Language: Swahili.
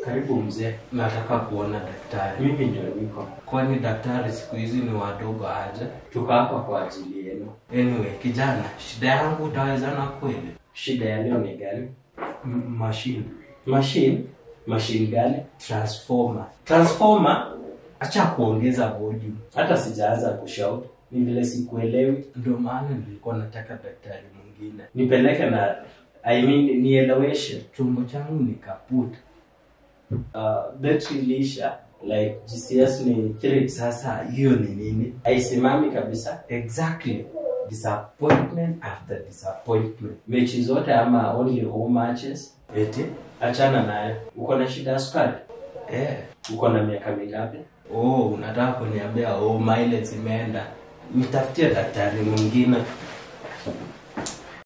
Karibu mzee. Nataka kuona daktari. Mimi ndio niko. Kwani daktari siku hizi ni wadogo aje? Tuko hapa kwa ajili yenu. Anyway, kijana, shida yangu utawezana kweli? Shida ya leo ni gani? M- machine Machine? Machine gani? transformer. Transformer? Acha kuongeza volume. Hata sijaanza kushout. Ni vile sikuelewi. Ndio maana nilikuwa nataka daktari mwingine. Nipeleke na I mean nieleweshe. Chombo changu ni kaput. Uh, battery ilisha like GCS ni 3 Sasa hiyo ni nini? haisimami kabisa. Exactly. Disappointment after disappointment. Mechi zote ama only home matches? Eti? Achana nayo. Uko na shida ya sukari? Eh. Uko na miaka mingapi? Oh, unataka kuniambia oh, mileage imeenda. Nitafutie daktari mwingine.